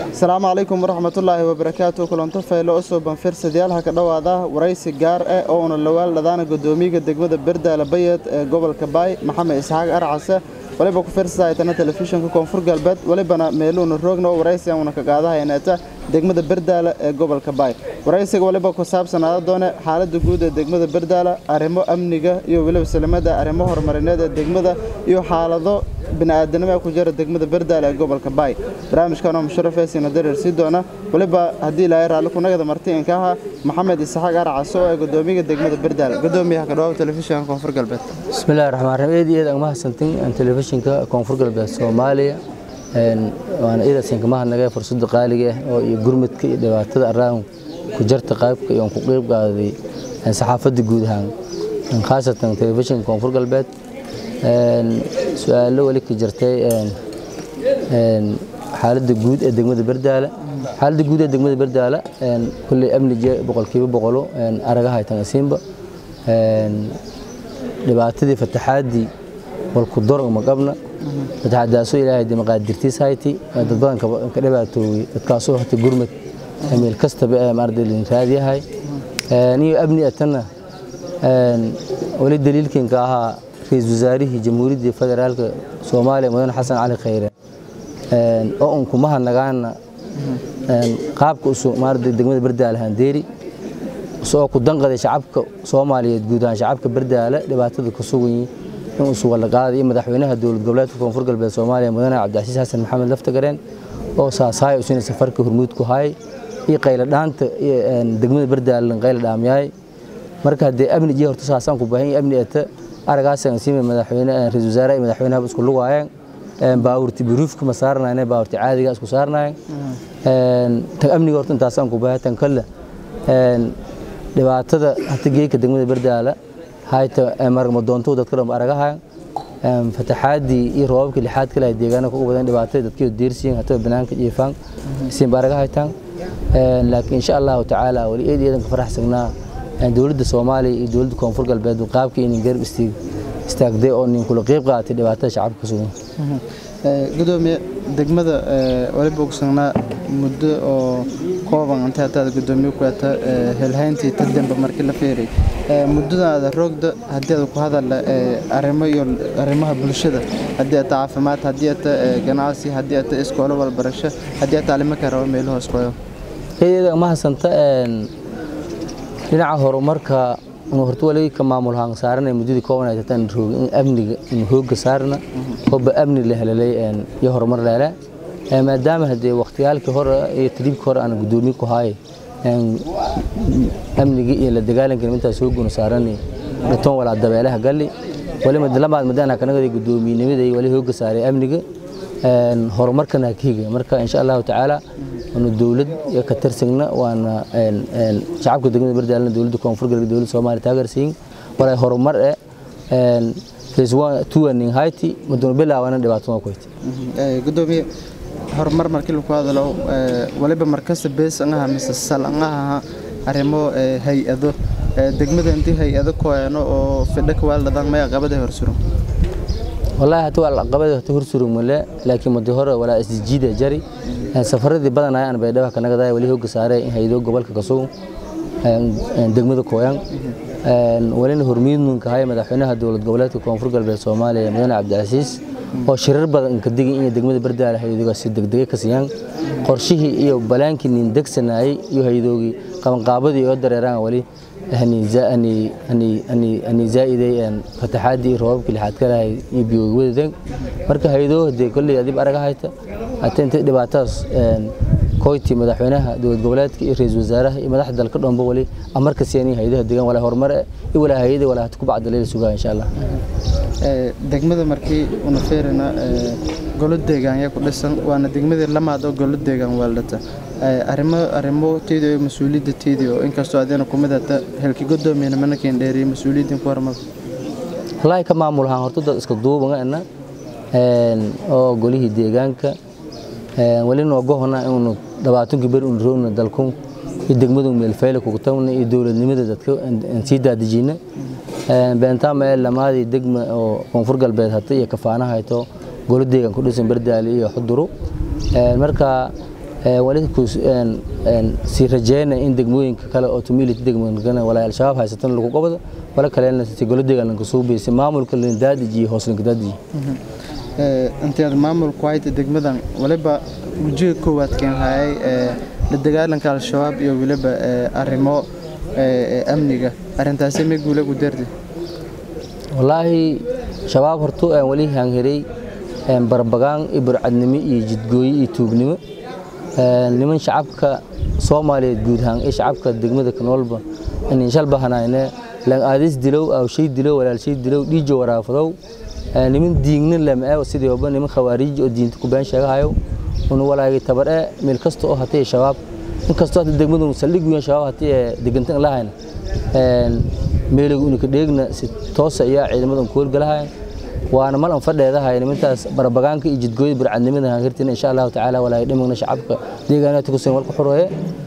asalaamu calaykum waraxmatullaahi wabarakaatu kulanto faylo usoo banfirsadayaal ha ka dhowaada waraysi gaar ah oo una lawaal dhadaana gudoomiyaga degmada berdaala bayed ee gobolka baay maxamed isxaaq arcase waliba ku firsadaaytana telefishinka koonfur galbeed walibana meeluuna roogna oo waraysi una ka qaadahaynata degmada berdaala ee gobolka baay waraysiga waliba ku saabsanaada doone xaaladda guud ee degmada berdaala arrimo amniga iyo weliba salimada arrimo horumarineed ee degmada iyo xaalado bini'aadanimo ee ku jira degmada berdaala ee gobolka baay barnaamijkanoo musharafeysina dareer sii doona waliba haddii ilaahay raalli kunagada marti inka aha maxamed isxaaq arcase oo ee gudoomiyaga degmada berdaala gudoomiyaha ka dhawaab telefishinka koonfur galbeed bismillahi raxmaan raxiim eed iyo eed aan mahadsantin telefishinka koonfur galbeed soomaaliya waana iidasinka mahadnagay fursadda qaaliga ah oo iyo gurmadka iyo dhibaatada araan ku jarta qaybka iyo ku qeyb qaaday saxaafadda guud ahaan khaasatan telefishinka koonfur galbeed su-aalo weli ka jirtay xaaladda guud ee degmada berdaala xaaladda guud ee degmada berdaala kulley amnige boqolkiiba boqolo aragaha tanasiinba dhibaatadii fataxaaddii walku dorog ma qabna fataxaadaasoo ilaahay de maqaadirtiis hayti dad badan ka dhibaatoowey dadkaasoo hata gurmad meel kastaba ee maarday lin raadiyahay niyo amni atana wali daliilkinka ahaa ra-iisul wasaarihii jamhuuriyaddii federaalka soomaaliya mudane xasan cali khayre oo un kumaha nagaana qaabka usu maarday degmada berdaala handeeri oo ku danqaday shacabka soomaaliyeed guud ahaan shacabka berdaala dhibaatada ku sugan yihiin in uu sugan qaaday madaxweynaha dowlad goboleedka koonfur galbeed soomaaliya mudane cabdicasiis xasan maxamed laftagareen oo saasaay usina safarka hormuud ku hayay iyo qayla dhaanta degmada berdaala qayla dhaamyahay marka haddee amni iyo horta saasaan ku baahan yahay amni ata aragaasaan siima madaxweyne ra-iisul wasaare iyo madaxweynaha isku lugaayeen baawurti biruufka ma saarnayne baawurti caadiga isku saarnayen tan amniga horta intaasaan ku baahan tan kale dhibaatada hata geeka degmada berdaala hayta marmadoonto dadka dhan aragahayan fataxaadii iyo roobabkii lixaad kale ay deegaana kuga badan dhibaatada dadkii deersiyin hataba banaanka jiifaan siin ba aragahaytaan laakiin insha allahu tacaala wali eed eedan ka faraxsagnaa dowladda soomaaliya iyo dowladda koonfur galbeed qaabkii inin garab istaagday oo nin kula qeyb qaadatay dhibaatada shacabka ka sugan gudoomiye degmada waliba ogsognaa muddo oo kooban intay hataada gudoomiye ku hata helhayntii tademba markii la feeray muddadaada roogda haddii aad ku hadalla arrimo iyo arrimaha bulshada haddii ata caafimaad haddii ata ganacsi haddii ata iskoolo walbarasho haddii ata alimo ka rabo meeluhu iskooyo eedeeda mahasanta dhinaca horumarka horta wali ka maamulhaan saarana muddadii kooban ay tataan roog in amniga in hooga saarna hooba amni la helalay iyo horumar leele maadaama haddee waqtiyaalkii hore iyo tadriibkii hore aan gudoomiye ku haay amniga iyo la dagaalanka intaas hooguna saarani dhatoon walaa dabeelaha galli wali madlamaad madana kanagada gudoomiyinimada wali hooga saaray amniga horumarkana kiga marka insha allahu tacaala waanu dowlad ka tirsagna waana shacabka degmada berdaalna dowladda koonfur galbeed dowladda soomaaliya taageersiin walaa horumar eh phase one two and haiti maduna bilaawana dhibaato ku haytay gudoomiye horumar markii lagu hadalo waliba markasta bees angaha mise sal angaha arrimo hay-ado degmada intii hay-ado koeno oo fidho kawaaldhadan maya qabada horsuro والله هتو العقبة هتو هرسرو ملا لكن مدهورة ولا اسجيدة جري سفرة دي بدنا أنا بيدها كنا كذا ولي هو قصارة هيدو قبل كقصو دقمة كويان ولين هرمين من كهاي مدحونها دولة قبلات كونفور قلب الصومالية مدن عبد العزيز oo shirar badan ka digay in degmada bardaala hay'adaha si degdeg ka siiyaan qorshihii iyo balaankii nin degsanayay iyo hay'adoogi qaban qaabadii oo dareeraan wali hani zaani hani hani hani zaa'iday aan fataxaadii roobabkii lixaad ka lahay iyo biyowadadan marka hay'adoo hadee kulli adib araga hayta atenta dhibaataas koyti madaxweynaha dowlad goboleedka iyo ra'iisul wasaaraha iyo madaxda dalka dhanba wali amarka siiyay hay'adaha deegaan wala horumar iyo wala hay'ada wala ku bacda leeyahay sugaa insha Allah degmada markii una feerina golo deegaan yaa ku dhisan waana degmadii lamaad oo golo deegaan waaldhata arrimo arrimo teedii oo mas-uuliyadda teedii oo inkastoo adeena kumid hata helki godoomiyana mana keen dheeriyay mas-uuliyaddan ku hormar wallaahi ka maamulahaan horta dad iska duubana oo golihii deegaanka wali noogohona inuu dhabaatankii beri un roogna dalkun iyo degmadu meelfeyle kugu tagna iyo dowladnimada dadka sii daadejina beentaama ee lamaadii degma oo koonfur galbeed hata iyo kafaanaha hayto golo deegaan ku dhisan bardaali iyo xuduru marka wali sii rajeyna in degmooyinka kale oo tumility degmooyinka walaa al-shabaab haysatan lagu qabado wala kalena si golo deegaanka soo beysay maamulka lindaadiji hooslin daadiji intaad maamulku hayta degmadan waliba ujeed koowaad keen hayay la dagaalanka al-shabaab iyo waliba arrimo amniga arrintaasi ma guula ku dardi wallaahi shabaab horto aan wali hanhiray barbagaan iyo burcadnimo iyo jidgooyo iyo tuugnimo niman shacabka soomaaliyeed guud ahaan iyo shacabka degmada kanoolba in shal bahanayne lan aadis dilow aw shay dilow walaal shay dilow dhiijo waraafadow niman diignin lama ee sidii oba niman khawaarij oo diinta ku been sheegahayo un walaagi tabar ee meel kasta oo hatay shabaab inkastoo hata degmadu saldhig weyn shabaab hatay degantan lahayn meeligu unika dheegna si toosa ayaa ciidamadan ku howlgalahayan waana mal an fadheedahay nimantaas barbagaanka iyo jidgooyada burcadnimada hanhirtina insha allahu tacaala walaagi dhimagna shacabka deegaanaadka kusin walku xureeye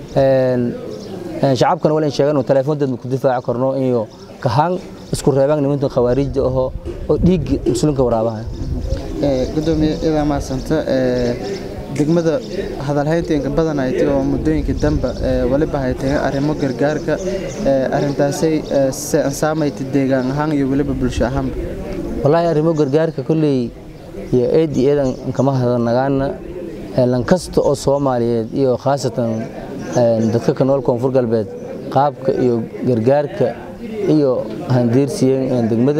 shacabkana wala in sheegan teleefoonteed ku difaaci karno iyo kahaan isku reebaan nimantan khawaarijda ahoo oo dhiig muslimka waraabaha gudoomiye idaa maasanta degmada hadalhaynta badan ay tahay oo muddooyinka dambe waliba hay tahay arrimo gargaarka arrintaasay saamayta deegaan ahaan iyo weliba bulsho ahaanba wallaahi arrimo gargaarka kolley iyo eed iyo eedan kama hadanagaana lan kasta oo soomaaliyeed iyo khaasatan dadka ka nool koonfur galbeed qaabka iyo gargaarka iyo handiirsiyen degmada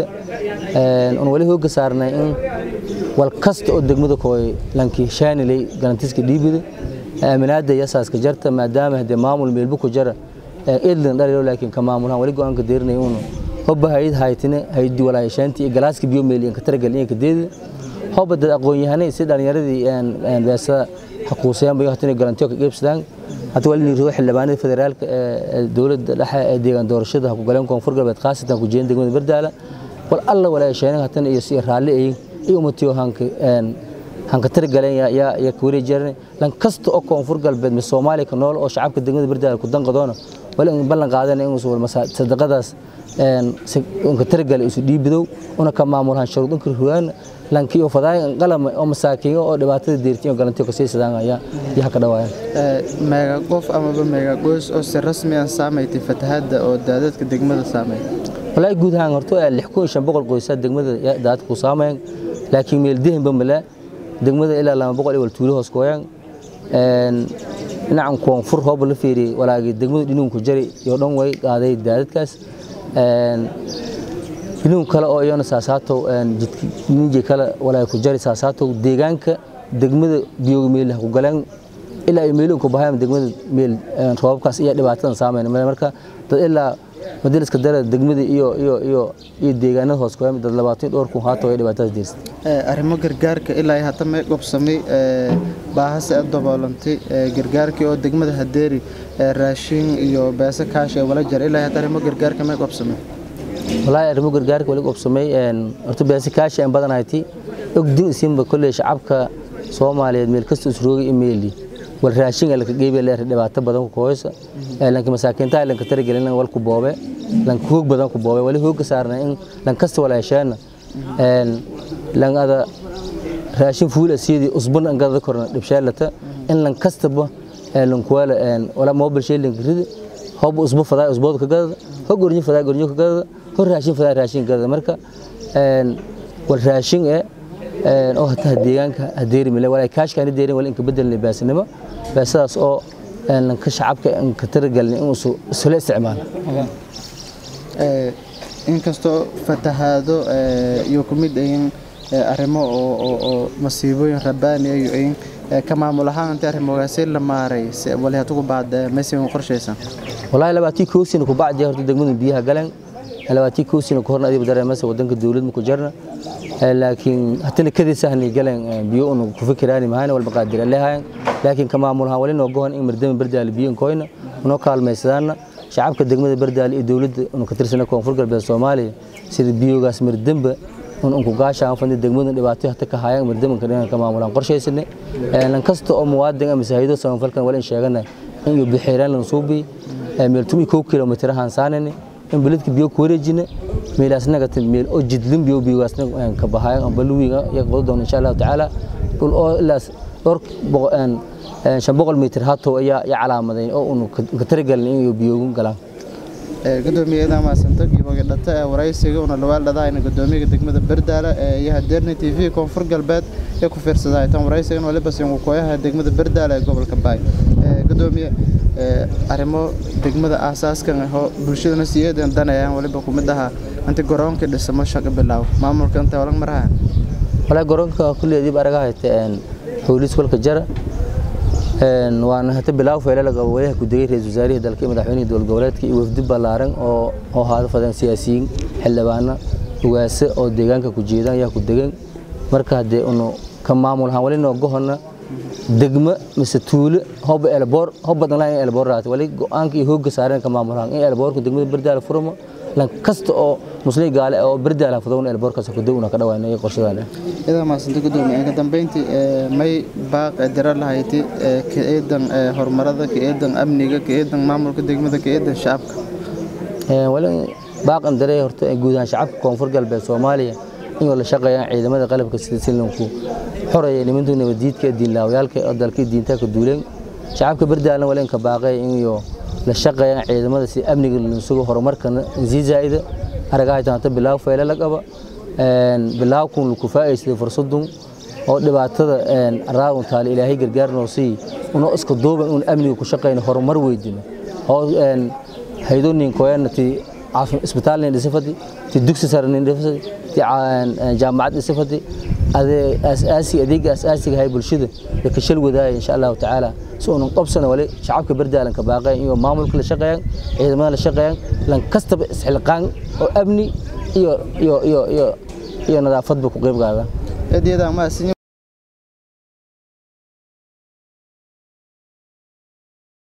un wali hooga saarnay in wal kasta oo degmada kooy lankii shaanilay galantiska dhiibida aaminaada yasaaska jarta maadaama hadee maamul meelbu ku jara eedlan dhalilo laakiin ka maamulahan wali go-aanka deerinay unu hobba hayid haytine haydi walaayashaantii iyo galaaska biyo meel ka taragal iyo kadeeda hobba dad aqoon-yahanay si dhalinyaradii beesa xaquusayaan bay hatine galantiyo ka qeybsadaan hata wali niroo xildhibaanada federaalka ee dowladda dhexe ee deegaan doorashada ku galeen koonfur galbeed khaasatan ku jeedin degmada bardaala wal alla walaayashaanay hatane iyo si raalli ay iyo umatiyo hanka hanka targaleen ya ya ka wareejireen lan kasta oo koonfur galbeed mi Soomaaliya ka nool oo shacabka degmada bardaala ku danqadoona wala in ballan qaadana in uu sadaqadaas een ka targal isu dhiibidow una ka maamulaan shuruudin ruwaan lankiyo fadaay qalam oo masaakiin oo dhibaatada deertiyo galantiyo ka sii sadaan ayaa yaha ka dhawaayaan meega qof ama meega goos oo si rasmi ah saameeyay fatahaada oo daadadka degmada saameeyay walaa guud ahaan horto 6500 qoys degmada daadad ku saameeyay laakiin meel dihin bamala degmada ilaa 200 wal tuulo hoos kooyaan een dhinacan koonfur hoob la fiiriyay walaagi degmada dhinuun ku jari iyo dhan way qaaday daadadkaas een dhinuun kale oo iyana saasaato een jidkii kale walaagi ku jari saasaato deegaanka degmada biyo meel ku galeen ilaa ay meelun ku bahayaan degmada meel roobkaas iyo dhibaatadan saameeyay marka dad ilaa madaliska dara degmada iyo iyo iyo iyo deegaanada hoos kooyay dad 20 dhowr kun haato ay dhibaatada diirsan ee arrimo gargaarka ilaa hata may qobsamay ee baahas ee daboolantay gargaarkii oo degmada hadeeri raashin iyo beesa kaash ee wala jar ilaa hata arrimo gargaarka may qobsamay walahi arrimo gargaarka wali qobsamay een horta beesa kaash ee badan ayti ogdin isinba kullee shacabka Soomaaliyeed meel kasta isroogay emaili wal raashin la ka geeyay leer dhibaato badan ku kooysa ee lanka masaakiinta lanka taragelin wal ku boobe lanka hoog badan ku boobe wali hoog saarnaa in lan kasta wala yeeshana een lan ada raashin fuul asiyadi usbun an gada korna dibsheelata in lan kastaba ee lan kuwala een wala mobile shilling rid hob usbu fadaa usbood ka gada hog gornyo fadaa gornyo ka gada hor raashin fadaa raashin gada marka een wal raashin ee oo hataa deegaanka hadeeri mile walaa kaashkaani deerin wala inka bedelnay baasinimo baasadaas oo aan ka shacabka aan ka taragalnay in uu isla isticmaalo ee inkastoo fatahaado iyo kumid ayin arrimo oo oo masiibooyin rabaani iyo ayin ka maamul ahaan inta arrimogaasi la maaray wali hatugu baad meesii qorshaysan wallahi labaatii koosina ku bacdi horta degmada biyaha galan labaatii koosina ku horna adiba dareemaysa wadanka dawladda ku jirna laakiin hatana kadii sahni galan biyo unu ku fikiraani mahayna wal maqaadir leeyahay laakiin kama maamulaha wali noo go'an in mardama bardaal biyo koyna noo kaalmaysadana shacabka degmada bardaal iyo dawladda unu ka tirsana koonfur galbeed Soomaaliya sida biyogaas mardamba un unku gaasha aan fadhi degmada dhibaato hata ka hayaan mardama ka dhanka maamulan qorshaysanay lan kasta oo muwaadin ama saahido samafalkan wali sheegana in uu bixiraan lan suubi meel 2 kilomitir han saanani in biladka biyo ku wareejina meelaasna ka meel oo jidlin biyo biyogaasna ka bahayan amba luwiga ya qodo doon insha Allah taala kul oo ilaas dhor boqon shan boqol mitir hatow ayaa ya calaamadayn oo unu ka taragelin inay biyoogun galaan gudoomiyadan maasanta giboga dhata ee waraysiga una lawaal dhadaayna gudoomiyaha degmada Bardaala ee yaha Deerni TV koonfur galbeed ee ku fiirsaday tan waraysigan waliba sin uu kooyaha degmada Bardaala ee gobolka Baay gudoomiye arrimo degmada asaaskan ah oo bulshadana siyeedan danayaan waliba ku mid aha inta garoonka dhismo shaqo bilaaw maamulka inta walaal maraha wala garoonka kulleedii baraga hayteen howlis walka jara een waan hata bilaaw feelala qabo walaha ku degay ra'iisul wasaaraha dalka madaxweynaha dowlad goboleedka iyo wafdi ballaaran oo oo haada fadan siyaasiyiin xildhibaano ugaase oo deegaanka ku jeedaan ayaa ku degan marka hadee unu ka maamul ahaan wali noo gohona degmo mise tuulo hoba elboor hoba badan lahayn elboor raata wali go'aanka iyo hoogga saareen ka maamul ahaan in elboorku degmada bardaala furmo lan kasta oo muslim gaale oo bardaala fudowna elboorkaas ku dawna ka dhawaanay qorshadaan idaa maasanta gudoomiye ka dambeyntii may baaq dira lahayti ka eedan horumarada ka eedan amniga ka eedan maamulka degmada ka eedan shacabka wali baaqan daree horta guud ahaan shacabka koonfur galbeed Soomaaliya in la shaqeeyaan ciidamada qalabka sida silinku xoreeyay nimantu nabadiidka diinlaawayaalka oo dalka diinta ka duuleen shacabka bardaalan waleen ka baaqay in iyo la shaqeeyaan ciidamada si amniga loo sugo horumarkana si zaa'ida aragay taanta bilaaw feela la qaba een bilaaw kun ku faa'iiday fursadun oo dhibaatada een raawun taal ilaahay gargaar noo sii una isku duuban in amniga ku shaqeeyno horumar weydino oo een haydonin kooyanati عافية إسبيتال نسفتي تدكس سر نسفتي جامعات نسفتي هذا أساسي أديك أساسي هاي بالشدة لكشل وذاي إن شاء الله تعالى سو نقبسنا ولا شعبك بردا لان كباقي إيو مامل كل شقيان إذا ما لشقيان لان كستب حلقان أو أبني إيو إيو إيو إيو إيو نظافة بكو قيب قاعدة أدي هذا ما